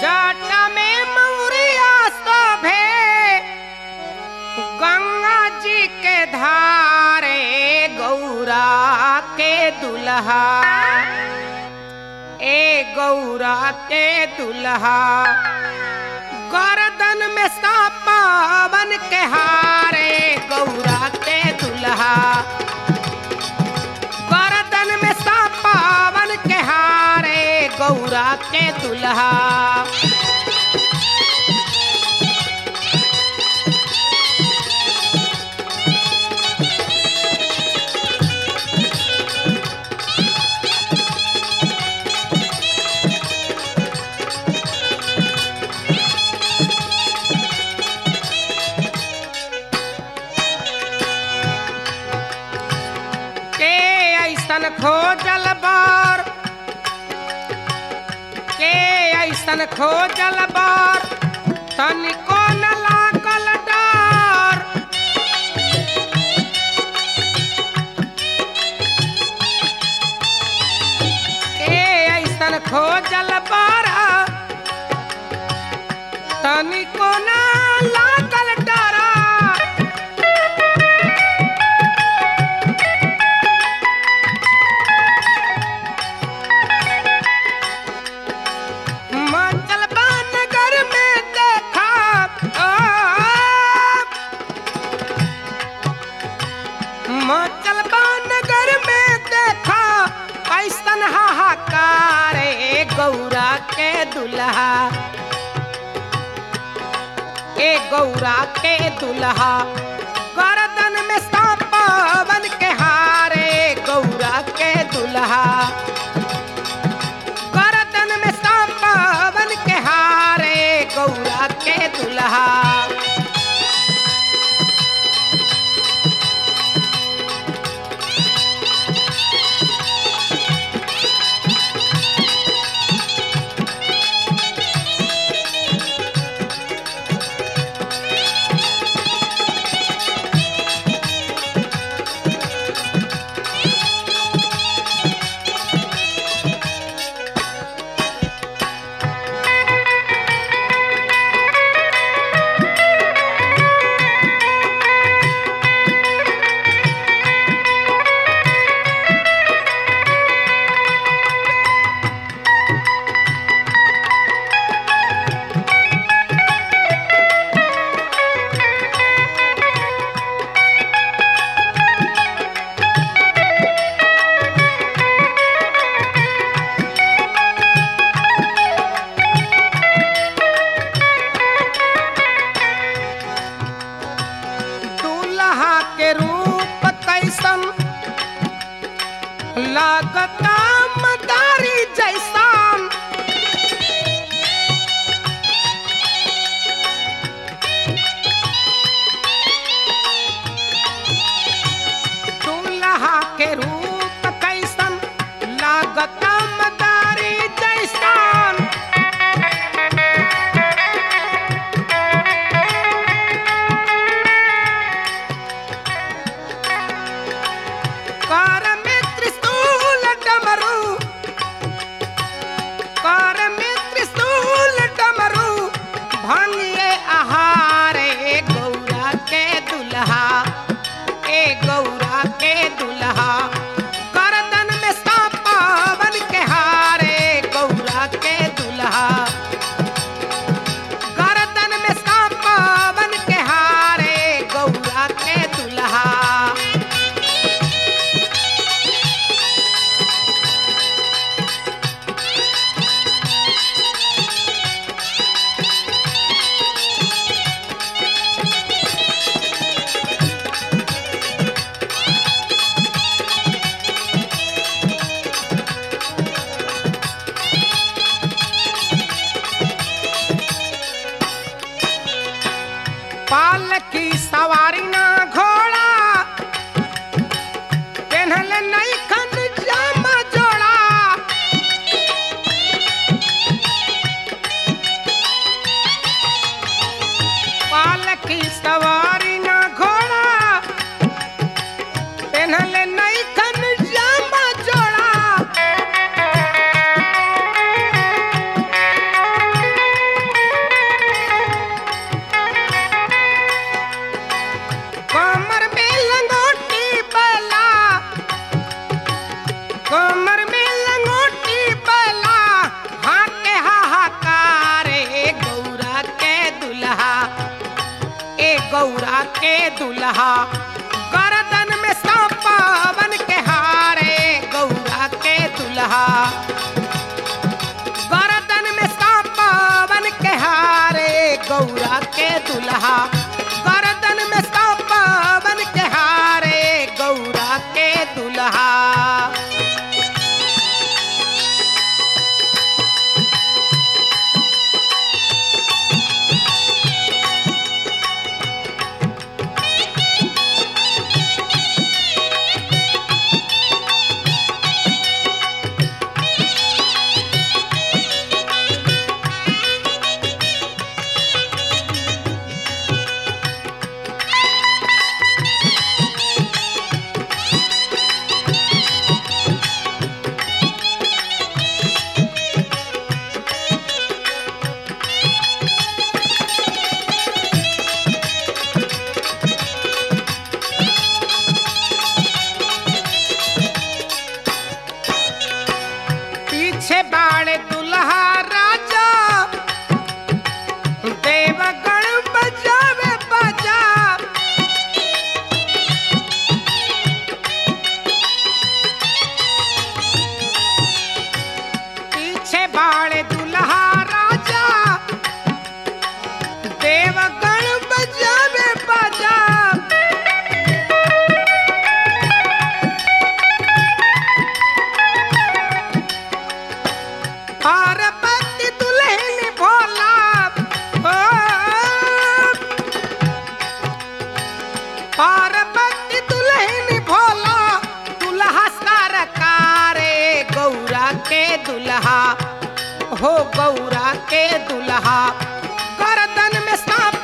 जाटा में मौरिया शोभे गंगा जी के धारे गौरा के दुल्हा ए गौरा के दुल्हा गर्दन में सापावन के हारे गौरा के दुल्हा गर्दन में सापावन के हारे गौरा के दुल्हा के ऐसन खोजल बार के ऐसन खोजल बार तनिको न लागल डर के ऐसन खोजल बार तनिको न लागल डर मंगलबा नगर में देखा आ, मंगलबा नगर में देखा ऐसन हाहाकार ए गौरा के दुल्हा ए गौरा के दुल्हा गर्दन में सांपावन के हारे गौरा के दुल्हा गर्दन में सांपावन के हारे गौरा के दुल्हा के दुल्हा गर्दन में सांपावन के हारे गौरा के दुल्हा गर्दन में सांपावन के हारे गौरा के दुल्हा गर्दन में सांपावन के हारे गौरा के दुल्हा पीछे बाड़े दुल्हा राजा देवगण बजावे बजा पीछे बाड़े दुल्हा राजा देवगण बजावे बजा पार्वती दुल्हन भोला ओ, पार्वती दुल्हन भोला दुल्हा सरकारे गौरा के दुल्हा हो गौरा के दुल्हा गर्दन में सांप